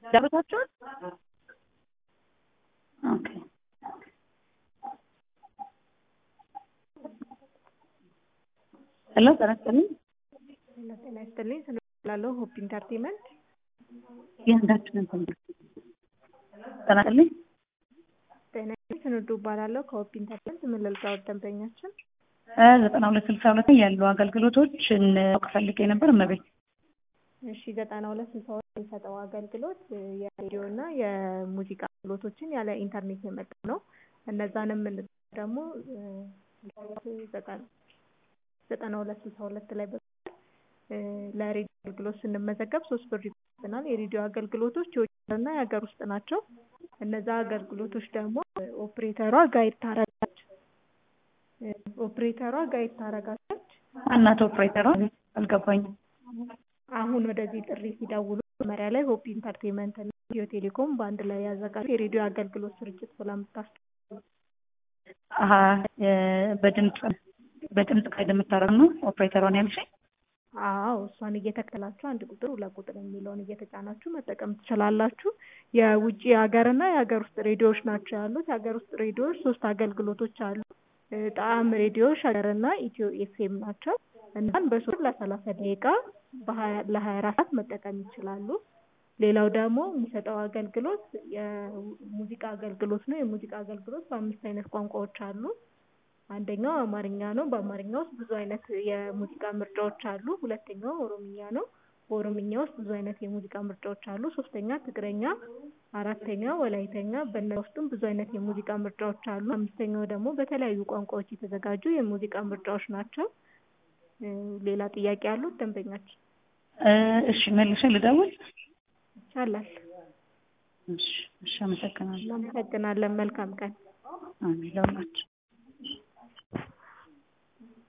ዳብታችኋል? ኦኬ ሄሎ ጤና ይስጥልኝ። ሄሎ ጤና ይስጥልኝ። ስንላለው ሆፕ ኢንተርቴንመንት የአንዳችንን ኮንታክት ጤና ይስጥልኝ። ጤና ይስጥልኝ። ስንዱ እባላለሁ ከሆፕ ኢንተርቴንመንት ምን ልርዳዎት ደንበኛችን? ዘጠና ሁለት ስልሳ ሁለት ያሉ አገልግሎቶችን ማወቅ ፈልጌ ነበር እመቤት። እሺ ዘጠና ሁለት ስልሳ ሁለት የሚሰጠው አገልግሎት የሬዲዮ እና የሙዚቃ አገልግሎቶችን ያለ ኢንተርኔት የመጣ ነው። እነዛንም የምንጠቀመው ደግሞ ዘጠና ሁለት ስልሳ ሁለት ላይ በመደወል ለሬዲዮ አገልግሎት ስንመዘገብ ሶስት ብር ይቆርጠናል። የሬዲዮ አገልግሎቶች የውጭ እና የሀገር ውስጥ ናቸው። እነዛ አገልግሎቶች ደግሞ ኦፕሬተሯ ጋይድ ታረጋለች ኦፕሬተሯ ጋይድ ታረጋለች። እናት ኦፕሬተሯ አልገባኝም። አሁን ወደዚህ ጥሪ ሲደውሉ መጀመሪያ ላይ ሆፕ ኢንተርቴንመንት እና ኢትዮ ቴሌኮም በአንድ ላይ ያዘጋጁ የሬዲዮ አገልግሎት ስርጭት ብላ የምታስ አሀ በድምፅ በድምፅ ጋይድ የምታደርግ ነው ኦፕሬተሯን ያልሽኝ? አዎ እሷን እየተከተላችሁ አንድ ቁጥር ሁለት ቁጥር የሚለውን እየተጫናችሁ መጠቀም ትችላላችሁ። የውጭ ሀገርና የሀገር ውስጥ ሬዲዮዎች ናቸው ያሉት። የሀገር ውስጥ ሬዲዮዎች ሶስት አገልግሎቶች አሉ። ጣዕም ሬዲዮ፣ ሸገር እና ኢትዮ ኤፍኤም ናቸው። እናን በሶስት ለሰላሳ ደቂቃ ለሀያ አራት ሰዓት መጠቀም ይችላሉ። ሌላው ደግሞ የሚሰጠው አገልግሎት የሙዚቃ አገልግሎት ነው። የሙዚቃ አገልግሎት በአምስት አይነት ቋንቋዎች አሉ። አንደኛው አማርኛ ነው። በአማርኛ ውስጥ ብዙ አይነት የሙዚቃ ምርጫዎች አሉ። ሁለተኛው ኦሮምኛ ነው። በኦሮምኛ ውስጥ ብዙ አይነት የሙዚቃ ምርጫዎች አሉ። ሶስተኛ ትግረኛ፣ አራተኛ ወላይተኛ። በእነዛ ውስጥም ብዙ አይነት የሙዚቃ ምርጫዎች አሉ። አምስተኛው ደግሞ በተለያዩ ቋንቋዎች የተዘጋጁ የሙዚቃ ምርጫዎች ናቸው። ሌላ ጥያቄ ያሉት ደንበኛችን? እሺ መልሼ ልደውል? ይቻላል። እሺ እሺ፣ አመሰግናለሁ። እናመሰግናለን። መልካም ቀን። አሜን ለሁላችሁ።